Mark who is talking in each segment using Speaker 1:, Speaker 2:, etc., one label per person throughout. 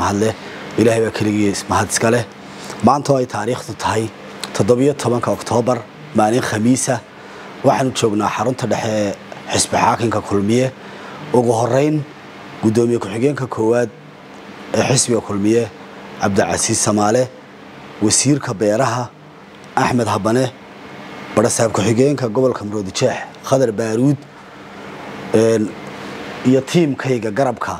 Speaker 1: mahadleh ilaahay baa keligii mahad iska leh maanta oo ay taariikhdu tahay toddobiyo tobanka oktoobar maalin khamiisa waxaanu joognaa xarunta dhexe ee xisbi xaakinka kulmiye ugu horeyn guddoomiye ku-xigeenka koowaad ee xisbiga kulmiye cabdicasiis samaale wasiirka beeraha axmed habane barasaab ku-xigeenka gobolka maroodijeex khadar baaruud iyo tiimkayga garabka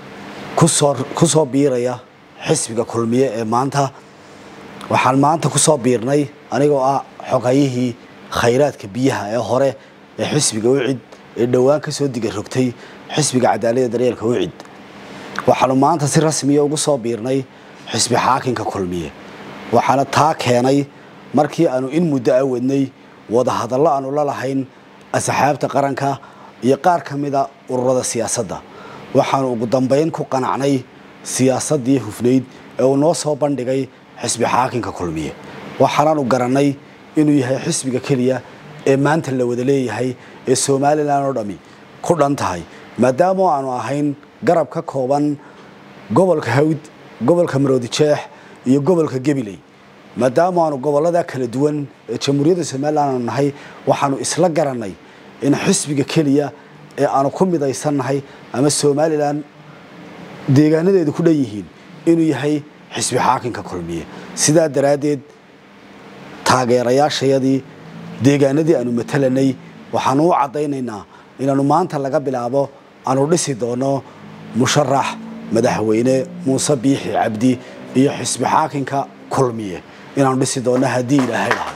Speaker 1: ku soo biiraya xisbiga kulmiye ee maanta waxaan maanta ku soo biirnay anigoo ah xogayihii khayraadka biyaha ee hore ee xisbiga wicid ee dhowaan ka soo diga rogtay xisbiga cadaaladda daryeelka wicid waxaanu maanta si rasmiya ugu soo biirnay xisbi xaakinka kulmiye waxaana taa keenay markii aanu in muddo a wadnay wadahadallo aanu la lahayn asxaabta qaranka iyo qaar ka mida ururada siyaasadda waxaanu ugu dambayn ku qanacnay siyaasaddii hufnayd ee uu noo soo bandhigay xisbi xaakinka kulmiye waxaanaanu garannay inuu yahay xisbiga keliya ee maanta la wada leeyahay ee somalilan oo dhammi ku dhan tahay maadaama aanu ahayn garab ka kooban gobolka hawd gobolka maroodijeex iyo gobolka gabiley maadaama aanu gobollada kala duwan ee jamhuuriyadda somalilan aanu nahay waxaanu isla garannay in xisbiga keliya ee aanu ku midaysannahay ama somalilan deegaanadeedu ku dhan yihiin inuu yahay xisbi xaakinka kulmiye sidaa daraaddeed taageerayaashayadii deegaanadii aanu matalanay waxaanu u caddaynaynaa inaanu maanta laga bilaabo aanu dhisi doono musharax madaxweyne muuse biixi cabdi iyo xisbi xaakinka kulmiye inaanu dhisi doono haddii ilaahay dhahay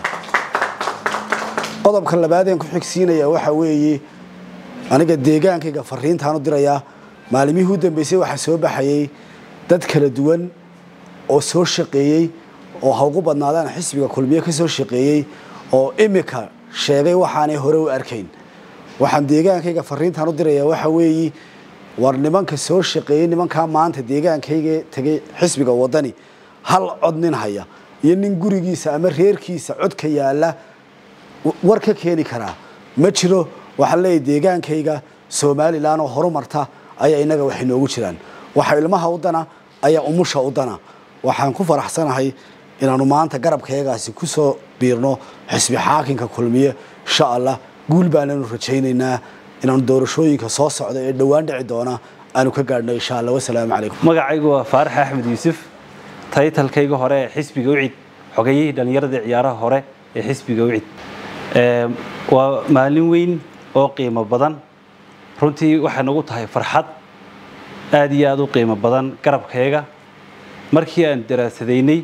Speaker 1: qodobka labaadeen ku xigsiinaya waxaa weeye aniga deegaankayga fariintaanu dirayaa maalimihii u dambeysay waxaa soo baxayay dad kala duwan oo soo shaqeeyey oo ha ugu badnaadaan xisbiga kulmiye ka soo shaqeeyey oo imika sheegay waxaanay hore u arkayn waxaan deegaankayga fariintaan u dirayaa waxa weeye war nimanka soo shaqeeyey nimankaa maanta deegaankayga tegay xisbiga wadani hal cod nin haya iyo nin gurigiisa ama reerkiisa codka yaalla war ka keeni karaa ma jiro waxaan leeyahy deegaankayga somalilan oo horumarta ayaa inaga wax inoogu jiraan waxa ilmaha u dana ayaa umusha u dana waxaan ku faraxsanahay inaanu maanta garabkayagaasi ku soo biirno xisbi xaakinka kulmiye insha allah guul baananu rajaynaynaa inaanu doorashooyinka soo socda ee dhowaan dhici doona aanu ka gaadhno insha allah wasalaamu calaykum
Speaker 2: magacaygu waa faarax axmed yuusuf taytalkayga hore ee xisbiga wicid xogayihii dhallinyaradii ciyaaraha hore ee xisbiga wicid waa maalin weyn oo qiimo badan runtii waxay nagu tahay farxad aad iyo aad u qiimo badan garabkayga markii aan daraasadaynay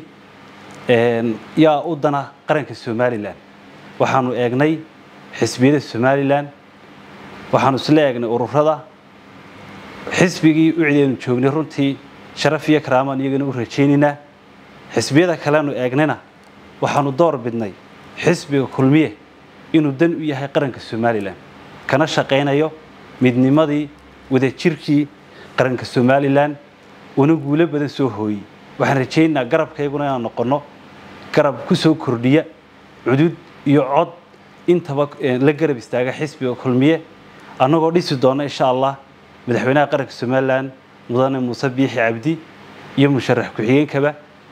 Speaker 2: yaa u dana qaranka somalilan waxaanu eegnay xisbiyada somalilan waxaanu isla eegnay ururada xisbigii ucideenu joognay runtii sharaf iyo karaamaan iyagana u rajaynaynaa xisbiyada kaleanu eegnayna waxaanu door bidnay xisbiga kulmiye inuu dan u yahay qaranka somalilan kana shaqaynayo midnimadii wadajirkii qaranka somalilan una guulo badan soo hooyey waxaan rajaynaynaa garabkayguna inaan noqonno garab ku soo kordhiya cudud iyo cod intaba la garab istaaga xisbiga kulmiye annagoo dhisi doona insha allah madaxweynaha qaranka somalilan mudane muuse biixi cabdi iyo musharax ku-xigeenkaba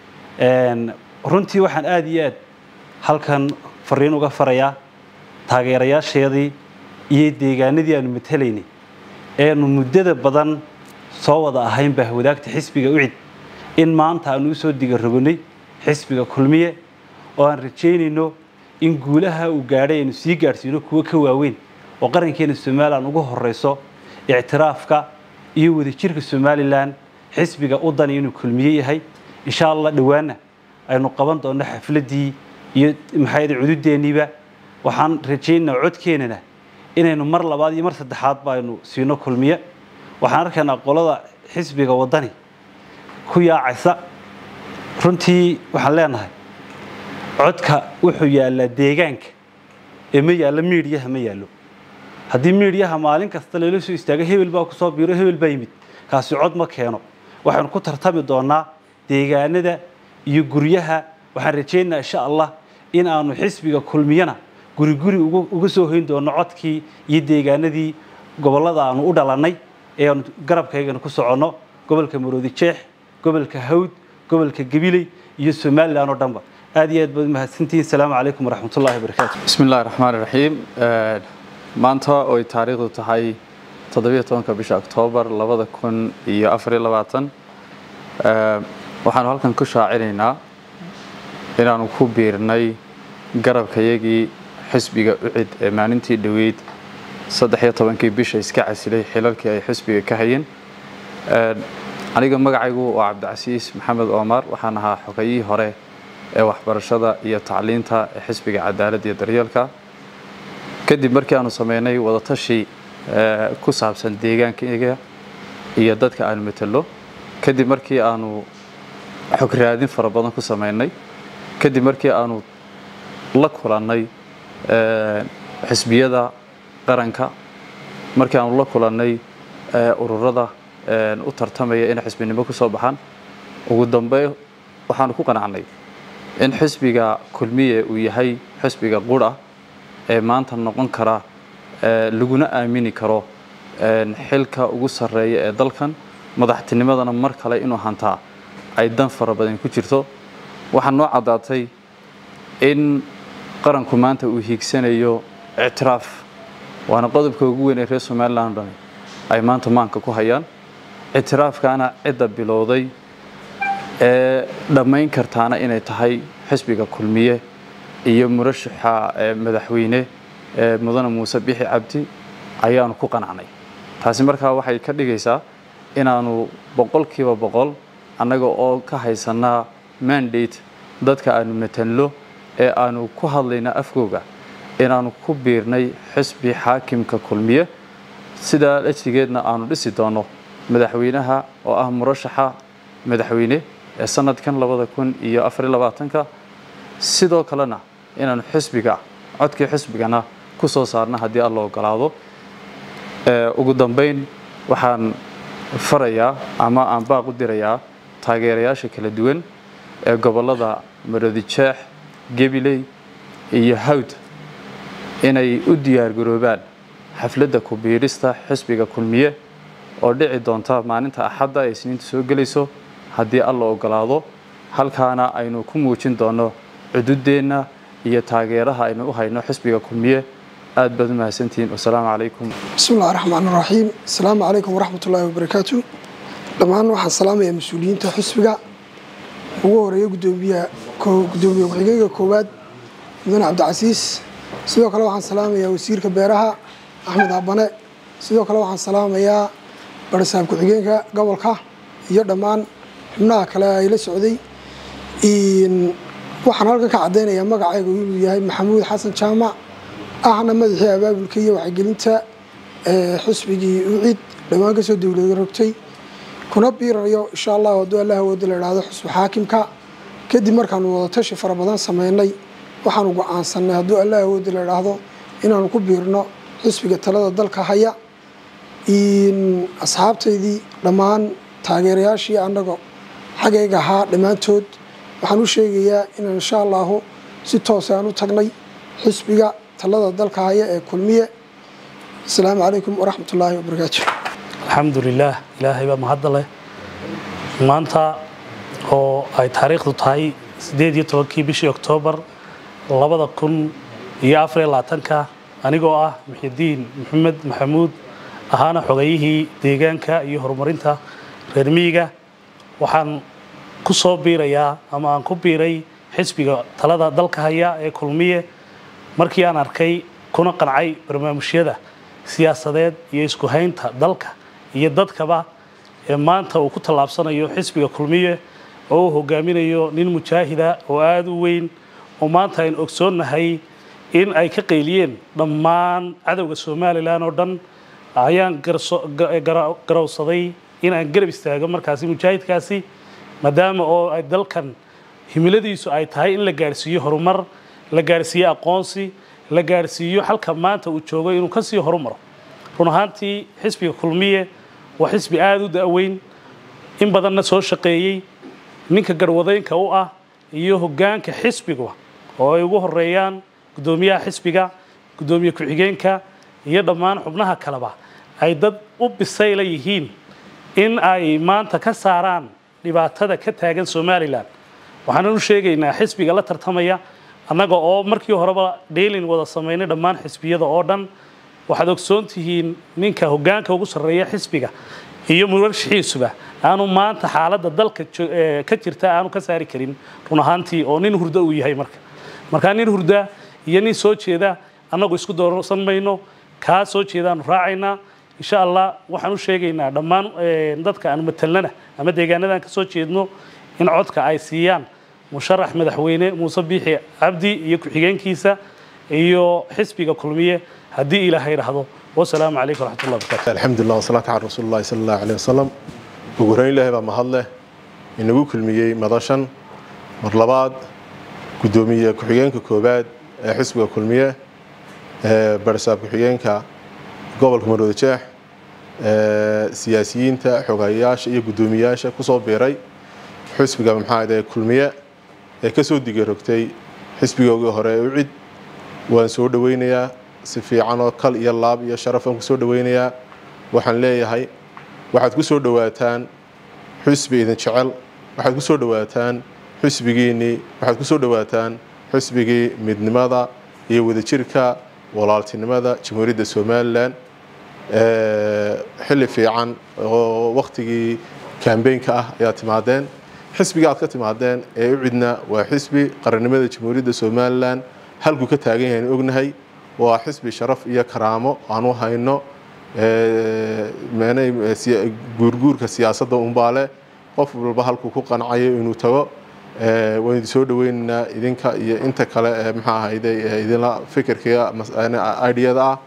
Speaker 2: runtii waxaan aada iyo aad halkan fariin uga farayaa taageerayaasheedii iyo deegaanadii aanu matalaynay eanu muddada badan soo wada ahayn baa wadaagta xisbiga ucid in maanta aanu usoo diga rogonay xisbiga kulmiye oo aan rajaynayno in guulaha uu gaadhay aynu sii gaadhsiino kuwo ka waaweyn oo qarankeena somalilan ugu horeyso ictiraafka iyo wadajirka somalilan xisbiga u dani inuu kulmiye yahay insha allah dhowaana aynu qaban doonno xafladii iyo maxaayada cududeenniiba waxaan rajaynaynaa codkeenana inaynu mar labaad iyo mar saddexaadba aynu siino kulmiye waxaan arkaynaa qolada xisbiga wadani ku yaacaysa runtii waxaan leenahay codka wuxuu yaallaa deegaanka ee ma yaallo miidhiyaha ma yaallo haddii miidhiyaha maalin kasta lala soo istaago hebel baa kusoo biiro hebel baa yimid kaasi cod ma keeno waxaynu ku tartami doonaa deegaanada iyo guryaha waxaan rajaynaynaa insha allah in aanu xisbiga kulmiyana guri guri uga soo hoyn doono codkii iyo deegaanadii gobollada aanu u dhalannay ee aanu garabkaygana ku soconno gobolka maroodi jeex gobolka hawd gobolka gabiley iyo somalilan oo dhanba aad iyo aad baad umahadsantihiin asalaamu calaykum waraxmatullahi wabarakaatu
Speaker 3: بسم الله الرحمن الرحيم آه، maanta oo ay taariikhdu tahay toddobiyo tobanka bisha oktoobar labada kun iyo afariyo labaatan آه، waxaanu halkan ku shaacinaynaa inaanu ku biirnay garabkayagii xisbiga ucid ee maalintii dhoweyd saddex iyo tobankii bisha iska casilay xilalkii ay xisbiga ka hayeen آه، aniga magacaygu waa cabdicasiis maxamed omar waxaan ahaa xogayihii hore ee waxbarashada iyo tacliinta ee xisbiga cadaaladda iyo daryeelka kadib markii aanu sameynay wadatashi eh, ku saabsan deegaankayga iyo dadka aanu matalo kadib markii aanu xog raadin fara badan ku sameynay kadib markii aanu la kulannay eh, xisbiyada qaranka markii aanu la kulannay eh, ururada eh, u tartamaya inay xisbinimo ku soo baxaan ugu dambe waxaanu ku qanacnay in xisbiga kulmiye uu yahay xisbiga qura ee maanta noqon kara ee laguna aamini karo een xilka ugu sarreeya ee dalkan madaxtinimadana mar kale inuu hantaa ay dan fara badan ku jirto waxaa noo caddaatay in qaranku maanta uu hiigsanayo ictiraaf waana qodobka ugu weyn ee reer somalilan dhani ay maanta maanka ku hayaan ictiraafkaana cidda bilowday ee dhammayn kartaana inay tahay xisbiga kulmiye iyo murashaxa ee madaxweyne ee mudane muuse bixi cabdi ayaanu ku qanacnay taasi markaa waxay ka dhigaysaa inaanu boqolkiiba boqol annaga oo ka haysanaa mandate dadka aanu matalno ee aanu ku hadlayna afkooga inaanu ku biirnay xisbi xaakimka kulmiye sidaa ajligeedna aanu dhisi doono madaxweynaha oo ah murashaxa madaxweyne ee sanadkan labada kun iyo afariyo labaatanka sidoo kalena inaanu xisbiga codkii xisbigana ku soo saarna haddii alla ogolaado Ee, ugu dambeyn waxaan farayaa ama aan baaq u dirayaa taageerayaasha kala duwan ee gobollada marodijeex gabiley iyo hawd inay u diyaargaroobaan xafladda ku biirista xisbiga kulmiye oo dhici doonta maalinta axadda ee isniinta soo gelayso haddii alla ogolaado halkaana aynu ku muujin doono cududeenna iyo taageeraha aynu u hayno xisbiga kulmiye aad baad u mahadsantihiin wasalaamu calaykum
Speaker 4: بسم الله الرحمن الرحيم السلام عليكم ورحمة الله وبركاته dhammaan waxaan salaamayaa mas-uuliyiinta xisbiga ugu horeeya gudoomiyaha ko- gudoomiye ku-xigeenka koowaad mudane cabdicasiis sidoo kale waxaan salaamayaa wasiirka beeraha axmed abane sidoo kale waxaan salaamayaa barisaab ku-xigeenka gobolka iyo dhammaan xubnaha kale ay la socday In- waxaan halkan ka caddaynayaa magacaygu inuu yahay maxamuud xasan jaamac ahna madaxii abaabulka iyo waxgelinta ee xisbigii ucid dhowaan ka soo dowlada rogtay kuna biirayo insha allah hadduu allah awooda la idhaahdo xusbi xaakimka kadib markaanu wadatashi fara badan sameynay waxaanu go-aansanay hadduu allah awooda la idhaahdo inaanu ku biirno xisbiga talada dalka haya In asxaabtaydii dhammaan taageerayaashii annaga xaggayga ahaa dhammaantood waxaan u sheegayaa inaan insha allahu si toos aan u tagnay xisbiga talada dalka haya ee kulmiye asalaamu calaykum waraxmat ullaahi wabarakaatu
Speaker 5: alxamdu lilaah ilaahay baa mahadda leh maanta oo ay taariikhdu tahay siddeed iyo tobankii bishii oktoobar labada kun iyo afariyo labaatanka anigoo ah muxidiin maxamed maxamuud ahaana xogayihii deegaanka iyo horumarinta reer miyiga waxaan ku soo biirayaa ama aan ku biiray xisbiga talada dalka haya ee kulmiye markii aan arkay kuna qancay barnaamijyada siyaasadeed iyo isku haynta dalka iyo dadkaba ee maanta uu ku tallaabsanayo xisbiga kulmiye oo uu hogaaminayo nin mujaahida oo aada u weyn oo maanta aynu ogsoonnahay in ay ka qayliyeen dhammaan cadowga somalilan oo dhan ayaan garso- ga- gara- garowsaday in aan garab istaago markaasi mujaahidkaasi maadaama oo ay dalkan himiladiisu ay tahay in la gaarsiiyo horumar la gaarsiiyo aqoonsi la gaarsiiyo halka maanta uu joogo inuu ka sii horumaro run ahaantii xisbiga kulmiye waa xisbi aada u da-weyn in badanna soo shaqeeyey ninka garwadeynka u ah iyo hoggaanka xisbiga oo ay ugu horeeyaan guddoomiyaha xisbiga guddoomiye ku-xigeenka iyo dhammaan xubnaha kaleba ay dad u bisayla yihiin in ay maanta ka saaraan dhibaatada ka taagan somalilan waxaan u sheegaynaa xisbiga la tartamaya annaga oo markii horeba dheelin wada samaynay dhammaan xisbiyada oo dhan waxaad ogsoon tihiin ninka hoggaanka ugu sarreeya xisbiga iyo murashaxiisuba aanu maanta xaaladda dalka jo- ee, ka jirta aanu ka saari karin run ahaantii oo nin hurdo uu yahay marka markaa nin hurda iyo nin soo jeeda annagu isku doorsan mayno kaa soo jeedaanu raacaynaa insha allah waxaan u sheegaynaa dhammaan ee, dadka aan matalnana ama deegaanadan ka soo jeedno in codka ay siiyaan musharax madaxweyne muuse biixi cabdi iyo ku-xigeenkiisa iyo xisbiga kulmiye haddii ilaahay idhaahdo wasalaamu calaykum waraxmatullahi wabarakatu
Speaker 6: الحمد لله والصلاة على رسول الله صلى الله عليه وسلم ugu horeyn ilaahay baa mahad leh inagu kulmiyey madashan mar labaad guddoomiye ku-xigeenka koowaad ee xisbiga kulmiye ee barisaab ku-xigeenka gobolka marwada jeex ee siyaasiyiinta xogayaasha iyo guddoomiyaasha kusoo biiray xisbiga maxaa ahayd kulmiye ee kasoo digarogtay xisbigoogii hore ee ucid waan soo dhaweynayaa si fiican oo kal iyo laab iyo sharaf aan kusoo dhaweynayaa waxaan leeyahay waxaad ku soo dhawaataan xisbi idin jecel waxaad ku soo dhawaataan xisbigiinnii waxaad ku soo dhawaataan xisbigii midnimada iyo wadajirka walaaltinimada jamhuuriyadda somalilan ee, xilli fiican oo waktigii kambeynka ah ayaa timaadeen xisbiga aad ka timaadeen ee u cidna waa xisbi qarannimada jamhuuriyadda somalilan halkuu ka taagan yahay ognahay waa xisbi sharaf iyo karaamo aanu hayno ee, meenay ee, siya- guurguurka siyaasadda unbaale qof walba halkuu ku qancayo inuu tago ee, waan idin soo dhaweynaynaa idinka iyo inta kale ee maxaa ahayde ee idinla fikirkiga idiyada ah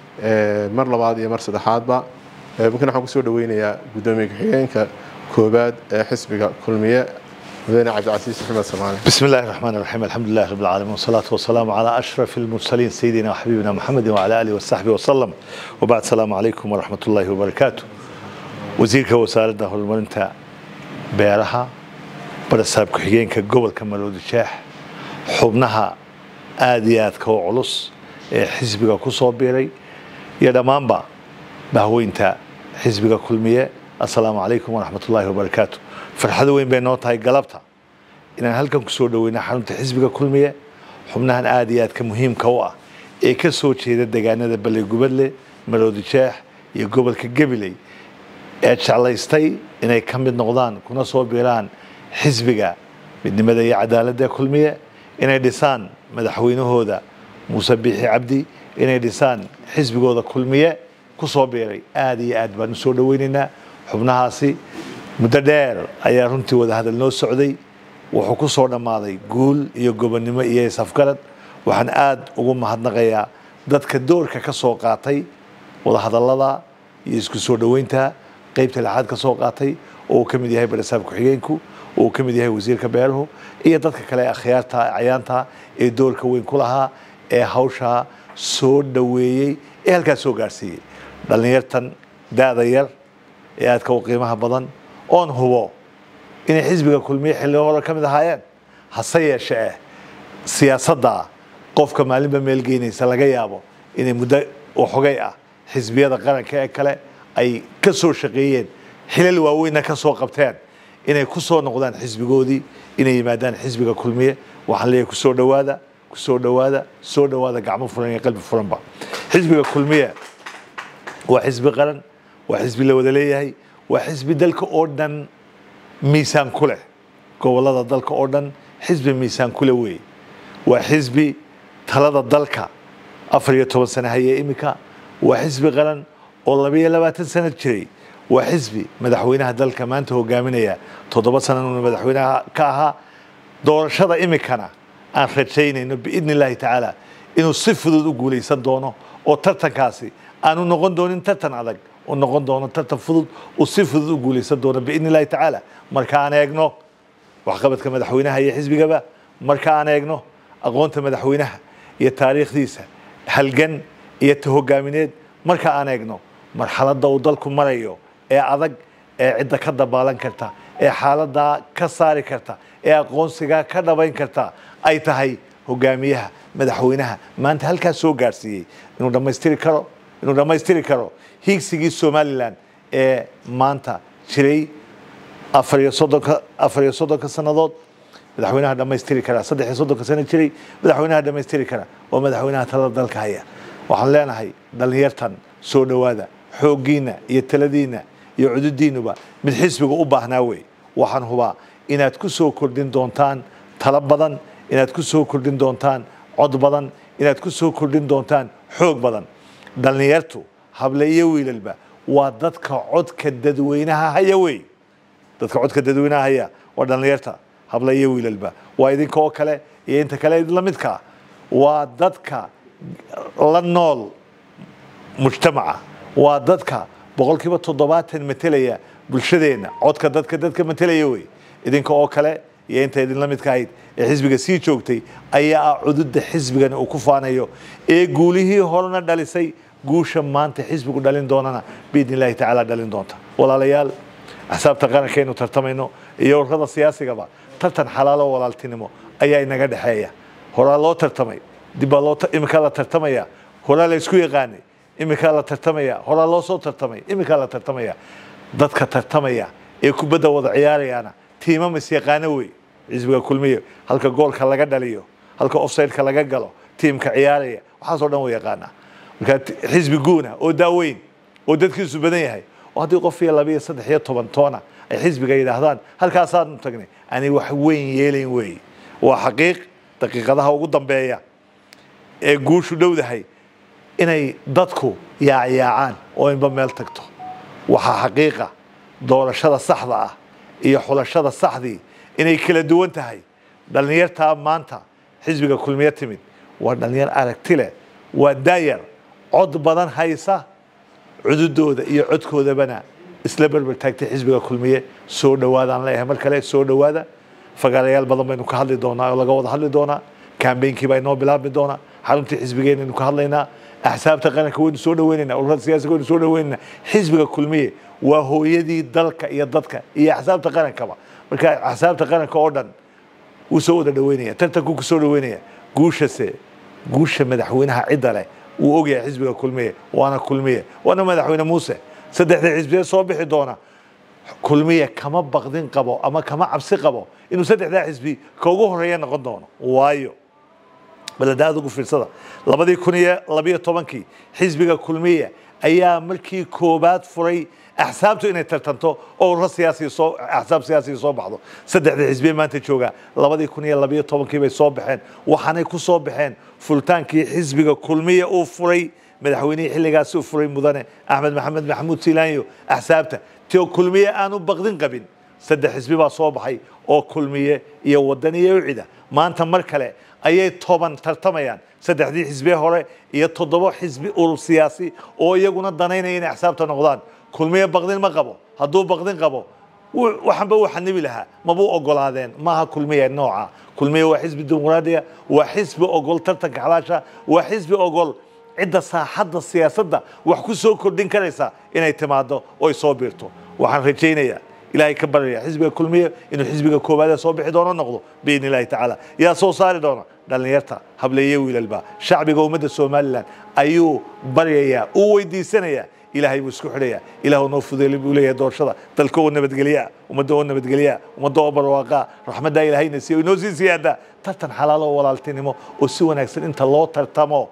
Speaker 6: ee, mar labaad iyo mar saddexaadba Ee, markan waxaan kusoo dhaweynayaa guddoomiye ku-xigeenka koowaad ee xisbiga kulmiye mudane cabdicasiis maxamed samaale
Speaker 7: بسم الله الرحمن الرحيم الحمد لله رب العالمين والصلاة والسلام على أشرف المرسلين سيدنا وحبيبنا محمد وعلى آله وصحبه وسلم وبعد السلام عليكم ورحمة الله وبركاته وزيرك وسارة هرمرنتا بيرها برساب كحيجينك قبل كمالود الشاح حبنها آديات كو علص حزبك كو بيري يا دمانبا bahweynta xisbiga kulmiye assalaamu calaykum waraxmat ullaahi wabarakaatu farxado weyn bay noo tahay galabta inaan halkan kusoo dhaweyna xarunta xisbiga kulmiye xubnahan aad iyo aadka muhiimka u ah ee ka soo jeeda deegaanada baley gubadle maroodi jeex iyo gobolka gabiley ee jeclaystay inay ka mid noqdaan kuna soo biiraan xisbiga midnimada iyo cadaaladda kulmiye inay dhisaan madaxweynahooda muuse biixi cabdi inay dhisaan xisbigooda kulmiye ku soo biiray aad iyo aad baan u soo dhaweynaynaa xubnahaasi muddo dheer ayaa runtii wadahadal noo socday wuxuu ku soo dhammaaday guul iyo gobonnimo iyo isafgarad waxaan aad ugu mahadnaqayaa dadka doorka ka soo qaatay wadahadallada iyo isku soo dhoweynta qeybta lixaad ka soo qaatay oo uu ka mid yahay barasaab ku-xigeenku oo uu ka mid yahay wasiirka beeruhu iyo dadka kale ee akhyaarta cayaanta ee doorka weyn ku lahaa ee hawshaa soo dhoweeyey ee halkaas soo gaarsiiyey dhallinyartan da-da yar ee aadka u qiimaha badan oon hubo inay xisbiga kulmiye xilli hore ka mid ahaayeen hase yeeshe eh siyaasadda qofka maalinba meel geynaysa laga yaabo inay muddo waxogay ah xisbiyada qaranka ee kale ay ka soo shaqeeyeen xilal waaweynna ka soo qabteen inay ku soo noqdaan xisbigoodii inay yimaadaan xisbiga kulmiye waxaan leeyahay ku soo dhowaada ku soo dhowaada soo dhowaada gacmo furan iyo qalbi furanba xisbiga kulmiye waa xisbi qaran waa xisbi la wada leeyahay waa xisbi dalka oo dhan miisaan ku leh gobolada dalka oo dhan xisbi miisaan ku leh weeye waa xisbi talada dalka afar iyo toban sano haya imika waa xisbi qaran oo labiyo labaatan sano jiray waa xisbi madaxweynaha dalka maanta hogaaminaya toddoba sanana madaxweynaha ka ahaa doorashada imikana aan rajaynayno biidni illaahi tacaala inuu si fudud u guulaysan doono oo tartankaasi aanu noqon doonin tartan adag u noqon doono tartan fudud uu si fudud u guulaysan doono biidni illaahi tacaala marka aan eegno waxqabadka madaxweynaha iyo xisbigaba marka aan eegno aqoonta madaxweynaha iyo taariikhdiisa halgan iyo ta hogaamineed marka aan eegno marxaladda uu dalku marayo ee adag ee cidda ka dabaalan karta ee xaaladaa ka saari karta ee aqoonsigaa ka dhabayn karta ay tahay hogaamiyaha madaxweynaha maanta halkaas soo gaarsiiyey inuu dhammaystiri karo inuu dhammaystiri karo hiigsigii somalilan ee maanta jiray afar iyo soddonka afar iyo soddonka sannadood madaxweynaha dhammaystiri karaa saddex iyo soddonka sano jiray madaxweynaha dhammaystiri kara waa madaxweynaha talada dalka haya waxaan leenahay dhallinyartan soo dhowaada xooggiinna iyo taladiinna iyo cududiinnuba mid xisbiga u baahnaa wey waxaan hubaa inaad ku soo kordhin doontaan talo badan inaad ku soo kordhin doontaan cod badan inaad ku soo kordhin doontaan xoog badan dhallinyartu hable iyo wiilalba waa dadka codka dadweynaha haya wey dadka codka dadweynaha haya waa dhallinyarta hable iyo wiilalba waa idinka oo kale iyo inta kale idinla midka waa dadka la nool mujtamaca waa dadka boqolkiiba toddobaatan matelaya bulshadeenna codka dadka dadka matelaya wey idinka oo kale iyo inta idinla midka ahayd ee xisbiga sii joogtay ayaa ah cududa xisbigani uu ku faanayo ee guulihii horena dhalisay guusha maanta xisbigu dhalin doonana biidni illaahi tacaala dhalin doonta walaalayaal axsaabta qarankaynu tartamayno iyo ururada siyaasigaba tartan xalaalo walaaltinimo ayaa inaga dhexeeya horaa loo tartamay dibbaa loo iminkaa la tartamaya horaa la isku yaqaanay iminkaa la tartamaya horaa loo soo tartamay iminkaa la tartamaya dadka tartamaya ee kubadda wada ciyaarayaana tiimam isyaqaano wey xisbiga kulmiye halka goolka laga dhaliyo halka offsideka laga galo tiimka ciyaaraya waxaasoo dhan wa yaqaanaa marka xisbi guuna oo daaweyn oo dadkiisu badan yahay oo haddii qof iyo laba iyo saddex iyo toban toona ay xisbiga yidhaahdaan halkaasaanu tagnay ani wax weyn yeelayn weeye waa xaqiiq daqiiqadaha ugu dambeeya ee guushu dhowdahay inay dadku yaacyaacaan oo inba meel tagto waxaa xaqiiqa doorashada saxda ah iyo xulashada saxdii inay kala duwan tahay dhallinyartaa maanta xisbiga kulmiye timid waa dhallinyar aragti leh waa daayar cod badan haysa cududooda iyo codkoodabana isla berber taagtay xisbiga kulmiye soo dhowaadaan leeyahay mar kale soo dhowaada fagaarayaal badan baynu ka hadli doonaa oo laga wada hadli doonaa kambeynkii baa inoo bilaabmi doonaa xaruntii xisbigeennaynu ka hadlaynaa axsaabta qaranka waynu soo dhaweynaynaa ururada siyaasiga waynu soo dhaweynaynaa xisbiga kulmiye waa hooyadii dalka iyo dadka iyo axsaabta qarankaba marka axsaabta qaranka oo dhan wuu soo wada dhaweynaya tartankuu kusoo dhaweynaya guushase guusha madaxweynaha cidda leh wuu ogyahay xisbiga kulmiye waana kulmiye waana madaxweyne muuse saddexda xisbiye soo bixi doona kulmiye kama baqdin qabo ama kama cabsi qabo inuu saddexdaa xisbi ka ugu horeeya noqon doono waayo baladaad ugu fiirsada labadii kun iyo labiyo tobankii xisbiga kulmiye ayaa markii koobaad furay axsaabtu inay tartanto oo ururo siyaasiya soo axsaab siyaasiya soo baxdo saddexda xisbiye maanta jooga labadii kun iyo labiyo tobankii bay soo baxeen waxaanay ku soo baxeen fultaankii xisbiga kulmiye uu furay madaxweynihii xilligaasi uu furay mudane axmed maxamed maxamuud siilaanyo axsaabta tio kulmiye aanu baqdin qabin saddex xisbi baa soo baxay oo kulmiye iyo wadan iyo ucida maanta mar kale ayay toban tartamayaan saddexdii xisbiye hore iyo toddoba xisbi urur siyaasi oo iyaguna danaynaya inay axsaabta noqdaan kulmiye baqdin ma qabo hadduu baqdin qabo waxanba uu xanibi lahaa mabuu ogolaadeen maaha kulmiye nooca kulmiye waa xisbi dimuqraadiya waa xisbi ogol tartanka xalaasha waa xisbi ogol cidda saaxadda siyaasadda wax ku soo kordhin karaysa inay timaado oy soo biirto waxaan rajaynayaa ilaahay ka baryaya xisbiga kulmiye inuu xisbiga koowaadee soo bixi doono noqdo biidni illaahi tacaala yaa soo saari doona dhallinyarta hableeye wiilalba shacbiga ummadda somalilan ayuu baryayaa uu weydiisanayaa ilaahay buu isku xidhayaa ilaah noo fudeeli buu leeyahay doorashada dalka oo nabadgelyaa ummadda oo nabadgelyaa ummadda oo barwaaqaa raxmaddaa ilaahayna siiyo inoo sii siyaada tartan xalaalo oo walaaltinimo oo si wanaagsan inta loo tartamo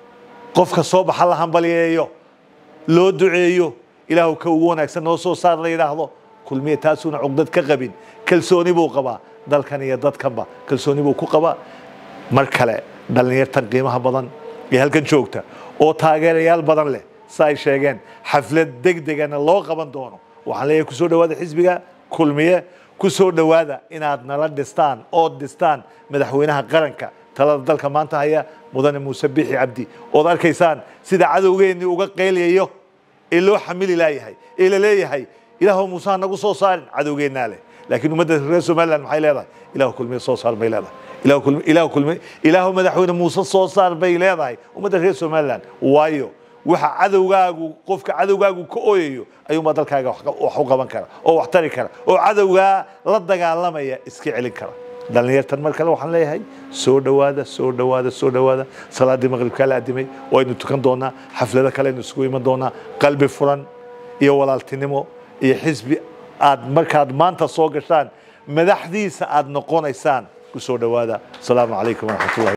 Speaker 7: qofka soo baxa la hambalyeeyo loo duceeyo ilaahu ka ugu wanaagsan noo soo saar la yidhaahdo kulmiye taasuuna cugdad ka qabin kalsooni buu qabaa dalkan iyo dadkanba kalsooni buu ku qabaa mar kale dhallinyartan qiimaha badan ee halkan joogta oo taageerayaal badan leh sa ay sheegeen xaflad degdegana loo qaban doono waxaan leeyahay kusoo dhawaada xisbiga kulmiye kusoo dhowaada inaad nala dhistaan ood dhistaan madaxweynaha qaranka talada dalka maanta haya mudane muuse bixi cabdi ood arkaysaan sida cadowgeennii uga qeylyayo ee loo xamili laayahay ee la leeyahay ilaahu muuse ha nagu soo saarin cadowgeennaa leh laakiin ummadda reer somaliland maxay leedahay ilaahu kulmiye soo saar bay leedahay ilaahu kulmi ilaahu kulmi ilaahu madaxweyne muuse soo saar bay leedahay ummadda reer somaliland waayo waxa cadowgaagu qofka cadowgaagu ka ooyayo ayuunbaa dalkaaga wax u qaban kara oo wax tari kara oo cadowgaa la dagaalamaya iska celin kara dhallinyartan mar kale waxaan leeyahay soo dhowaada soo dhowaada soo dhowaada salaadii maqribkaa la adimay waynu tukan doonaa xaflado kale aynu isugu iman doonaa qalbi furan iyo walaaltinimo iyo xisbi aad markaad maanta soo gashaan madaxdiisa aad noqonaysaan ku soo dhowaada asalaamu calaykum waraxmatullahi